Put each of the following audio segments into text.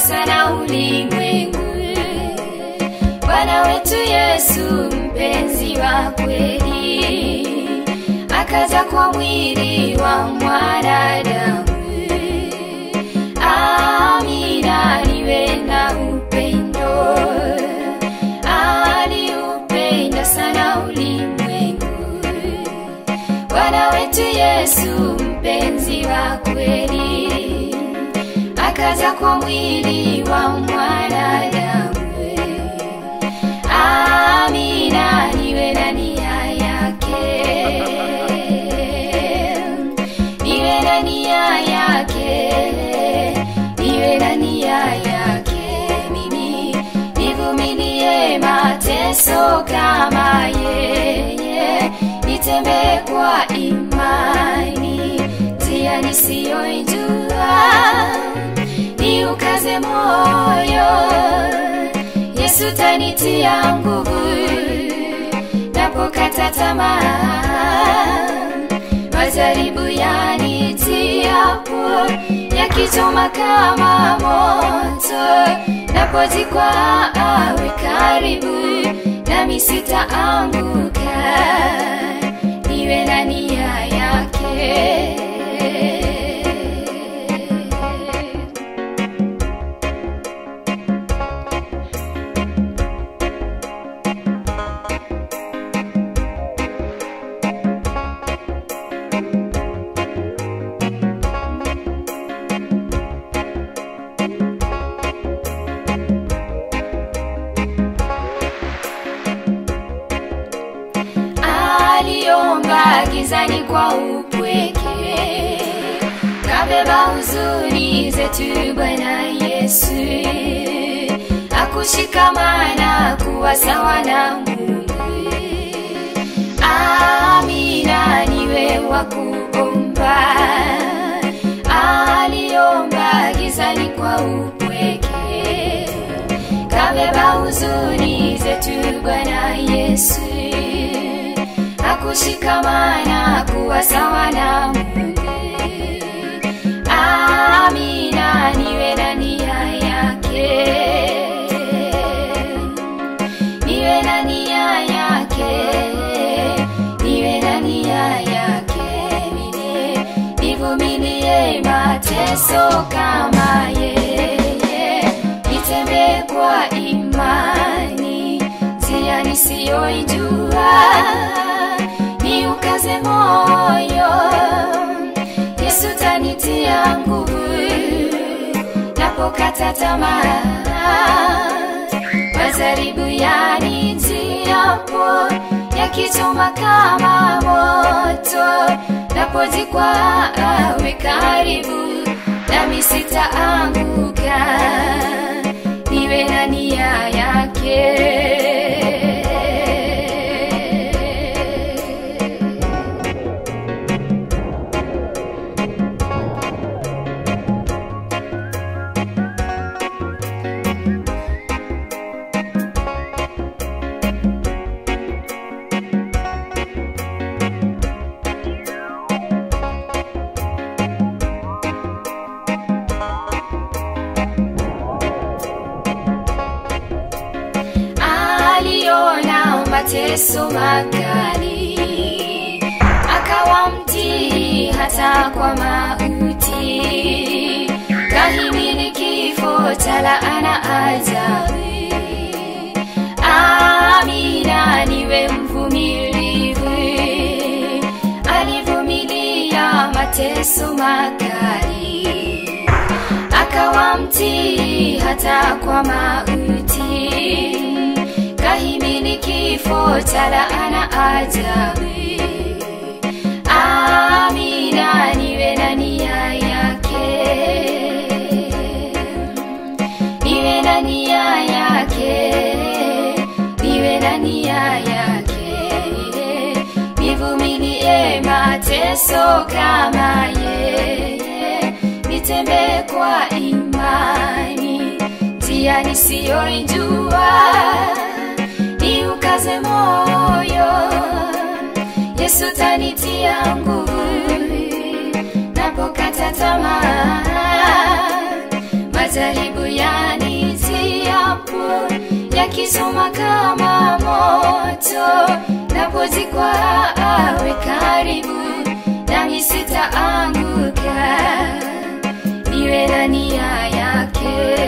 sana ulimwengu. Bwana wetu Yesu mpenzi wa kweli, akaja kwa mwili wa mwanadamu. Amina, niwe na upendo, aliupenda sana ulimwengu. Bwana wetu Yesu mpenzi wa kweli, akaja kwa mwili wa mwanadamu. Amina, niwe na nia yake, niwe na nia yake, niwe na nia yake, mimi nivumilie mateso kama yeye, nitembee kwa imani njia nisiyoijua, niukaze moyo Yesu tanitia nguvu napokata tamaa, majaribu yanitiapo yakichoma kama moto, napojikwa awe karibu nami sitaanguka, niwe na nia yake. aliomba gizani kwa upweke, kabeba huzuni zetu Bwana Yesu, akushikamana kuwa sawa na Mungu. Amina, niwe wa kuomba, aliomba gizani kwa upweke, kabeba huzuni zetu Bwana Yesu akushikamana kuwa sawa na Mungu. Amina, niwe na nia yake, niwe na nia yake, niwe na nia yake, mimi nivumilie mateso kama yeye, nitembee kwa imani njia nisiyoijua niukaze moyo, Yesu tanitia nguvu napokata tamaa, majaribu yanitiapo yakichoma kama moto, napojikwa awe karibu nami sitaanguka, niwe na nia yake. aliona mateso makali, akawa mtii hata kwa mauti, kahimili kifo cha laana ajabu. Amina, niwe mvumilivu, alivumilia mateso makali, akawa mtii hata kwa mauti kahimili kifo cha laana ajabu. Amina, niwe na nia yake, niwe na nia yake, niwe na nia yake, nivumilie mateso kama yeye, nitembee kwa imani njia nisiyoijua niukaze moyo, Yesu tanitia nguvu napokata tamaa, majaribu ya yakisoma kama moto, napozikwa awe karibu, nami sitaanguka, niwe na nia yake.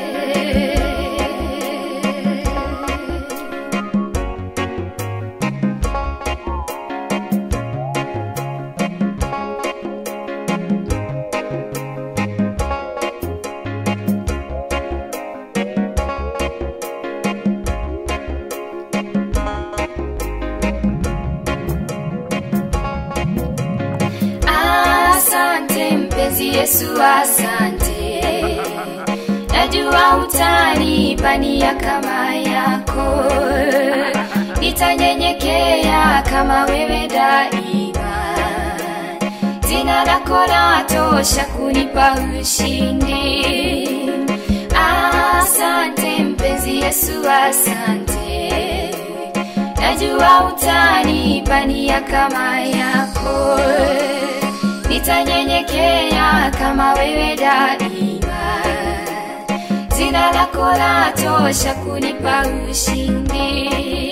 Asante mpenzi Yesu, asante. Najua utanipa nia kama yako, nitanyenyekea kama wewe daima. Jina lako latosha kunipa ushindi. Asante mpenzi Yesu, asante. Najua utanipa nia kama yako, nitanyenyekea kama wewe daima. Jina lako latosha kunipa ushindi.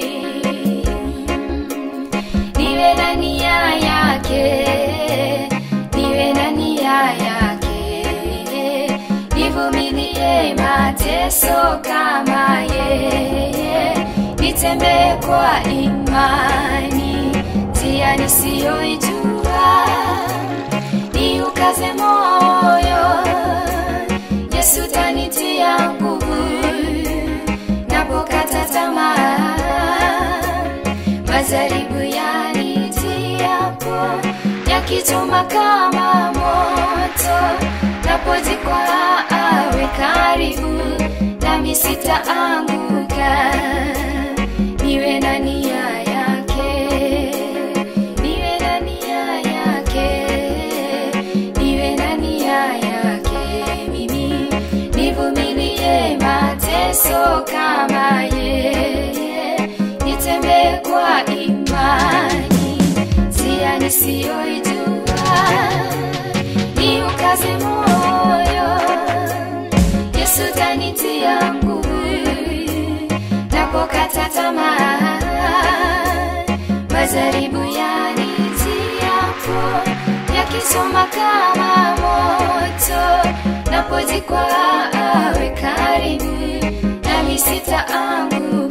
Niwe na nia yake, niwe na nia yake, nivumilie mateso kama yeye, nitembee kwa imani, njia nisiyoijua, niukaze moyo, Yesu tanitia nguvu, napokata tamaa majaribu yanitiapo yakichoma kama moto, napozikwa awe karibu, nami sitaanguka, niwe na nia yake, niwe na nia yake, niwe na nia yake, mimi nivumilie mateso kama yeye, nitembee kwa imani, njia nisiyoijua, niukaze moyo, Yesu tanitia nguvu, napokata tamaa, majaribu yanitiapo, yakisoma kama moto, napozikwa awe karibu, nami sitaanguka